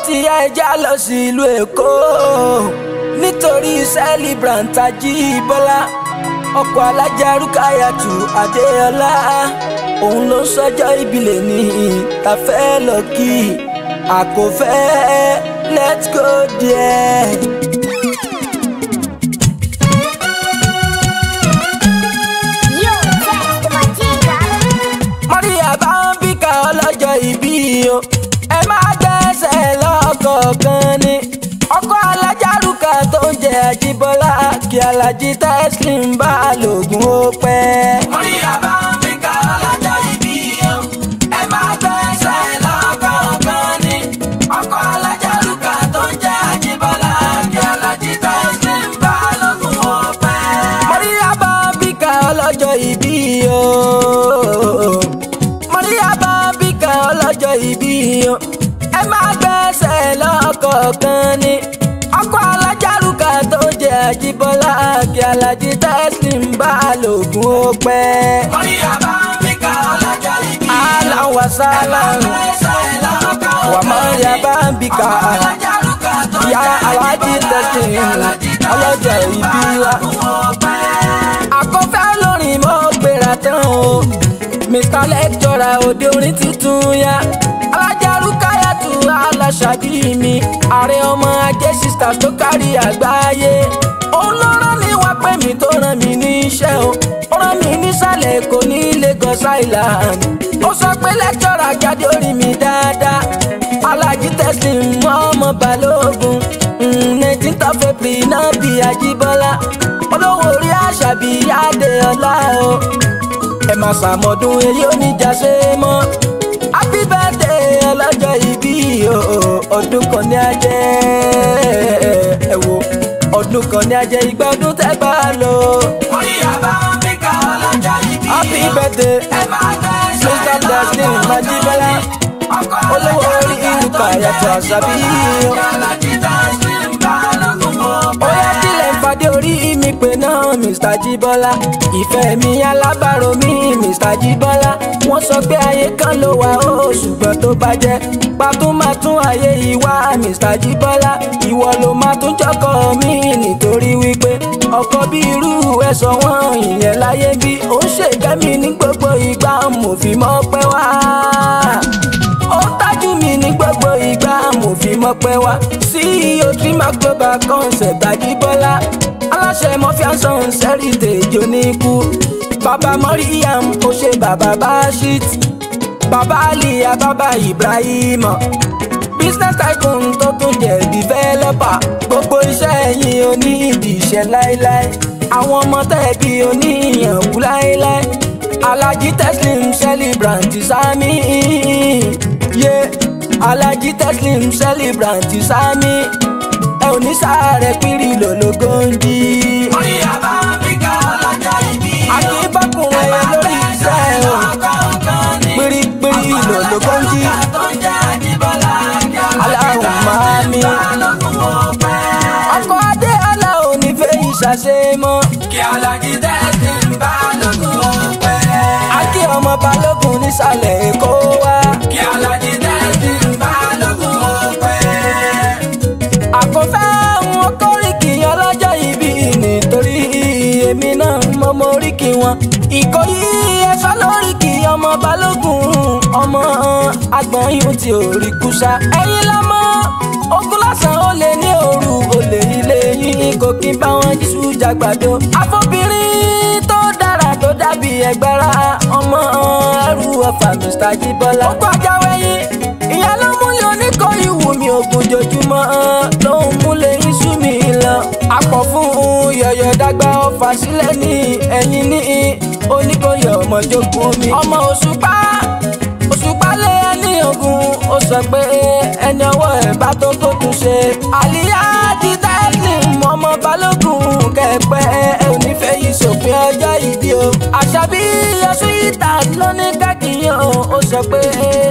ti yá ẹja lọ sí ìlú èkó nítorí celebrant Ajíbọ́lá ọkọ̀ alájà Rúkáyàtù Adéọlá òun ló sọjọ́ ìbílẹ̀ ní tàfẹ́ lọ kí àkọ́fẹ́ let's go there. Yo, test Majiga. Maria Bambika ọlọ́jọ́ ìbí o ẹ máa gbẹ́sẹ̀ lọ́kọ̀ọ̀kan ni ọkọ alájárùkà tó ń jẹ Àjíbọ́lá kí alájí Teslim bá lògùn ó pẹ́. Maria Bambika ọlọ́jọ́ ìbí o ẹ máa gbẹ́sẹ̀ lọ́kọ̀ọ̀kan ni ọkọ alájárùkà tó ń jẹ Àjíbọ́lá kí alájí Teslim bá lògùn ó pẹ́. Maria Bambika ọlọ́jọ́ ìbí o Maria Bambika ọlọ́jọ́ ìbí o ẹ máa gbẹ́sẹ̀ lọ́kọ̀ọ̀kan ni ọkọ̀ alájárùkà tó jẹ́ Àjíbọ́lá kí alájí Teslim bá lògùn ó pẹ́. Maria Bambika ọlọ́jọ́ ìbí o alan wa salan wa Maria Bambika ya alájí Teslim ọlọ́jọ́ ìbí wa àkọ́fẹ́ olórin mọ́ gbéra tán o mr lecturer òde orin tuntun ya alájà Rúkáyàtù aláṣàbí mi ààrẹ ọmọ ajé sisters tó kárí àgbáyé òun ló rán mi wá pé mi tó rán mi níṣẹ́ o ó rán mi nísàlẹ̀ èkó ní Lagos Island ó sọ pé lecturer jáde orí mi dáadáa alájí Teslim ọmọ balógun nineteenth of April náà bí Àjíbọ́lá olówó orí àṣàbí Adéọlá o ẹ máa ṣàmọ̀dún èyí oníjà ṣe mọ́ happy birthday ọlọ́jọ́ ìbí o ọdún kan ní ajẹ́ ẹ wo ọdún kan ní ajẹ́ ìgbà ọdún tẹ́ bá lò. Maria Bambika ọlọ́jọ́ ìbí o happy birthday Mr. Teslim Àjíbọ́lá olówó orí Rúkáyàtù Àṣàbí o ó yá tilẹ̀ ń fadé orí mi pé náà Mr. Jíbọ́lá ìfẹ́ mi alábàárò mi Mr. Jíbọ́lá wọ́n sọ pé ayé kan ló wà ó ṣùgbọ́n tó bá jẹ́ pàtó máa tún ayé ìwà Mr. Jíbọ́lá ìwọ ló máa tún jọkọ mi nítorí wípé ọkọ bí irú ẹ̀sọ́ wọn ìyẹn láyé bí ó ń ṣègbẹ́mí ní gbogbo ìgbà mo fi mọ́ pẹ́ wá ó tájú mi ní gbogbo ìgbà mo fi mọ́ pẹ́ wá CEO Trimax Global Concept Àjíbọ́lá aláṣẹ mọ́fíàsán sẹ́rìtẹ̀jọ ní ikú bàbá Mọ́ríyàm ó ṣe bàbá Bashit bàbá Aliya bàbá Ibrahim business tycoon tó tún jẹ́ developer gbogbo iṣẹ́ yín ò ní ìdí iṣẹ́ láéláé àwọn ọmọ tẹ̀bí oníyànjú láéláé Alhaji Teslim celebrant sami yé Alhaji Teslim celebrant sami ẹ ò ní sáré pírí lòlógóńdì. Maria Bambika ọlọ́jọ́ ìbí o. akínbákùnrin lórí iṣẹ́ o. pírípírí lòlógóńdì. aláhùn máa mi. ọkọ̀ adé ọlá ò ní fẹ́ ìṣàṣe mọ́. kí Alhaji Teslim bá lókun ó pẹ́. akí ọmọ balógun nísàlẹ̀ èkó wá. kí Alhaji Teslim bá lókun ó pẹ́ àkọ́fẹ́ wọn kórìkì ọlọ́jọ́ ìbí nítorí èmi náà mọ mọ oríkì wọn. ìkòyí ẹ̀fọ́ lóríkì ọmọ balógun ọmọ agbọ̀nyún tí ò rí kúsà. ẹ̀yin lọ́mọ ogun lásán ó lè ní òru olè ilé yín kò kí n bá wọn jísù jàgbàdo. àfọbìnrin tó dára tó dàbí ẹgbẹ́ra ọmọ ẹrù ọ̀fà Mr. Jíbọ́lá. ó gbọ́jà wẹ̀yìn ìyá ló múlẹ̀ oníkórè wù mí ògùn jojúmọ́ ló ń múlẹ̀ iṣu mi lọ. àpọ̀ fún yọ̀yọ̀ dàgbà ọ̀fà sílẹ̀ ní ẹ̀yìn ní oníkóyọ̀ ọmọjókòó mi. ọmọ òṣùpá òṣùpá lé ẹni ogun ó sọ pé ẹni ọwọ́ ẹ̀ bá tó tó tún ṣe. àlìyá ti Teslim ọmọ balógun kẹpẹ ẹ ò ní fẹ́ yìí sòpin ọjọ́ ìbí o. àṣàbí yọsùn ìta ló ní kẹ́kìyàn ó sọ pé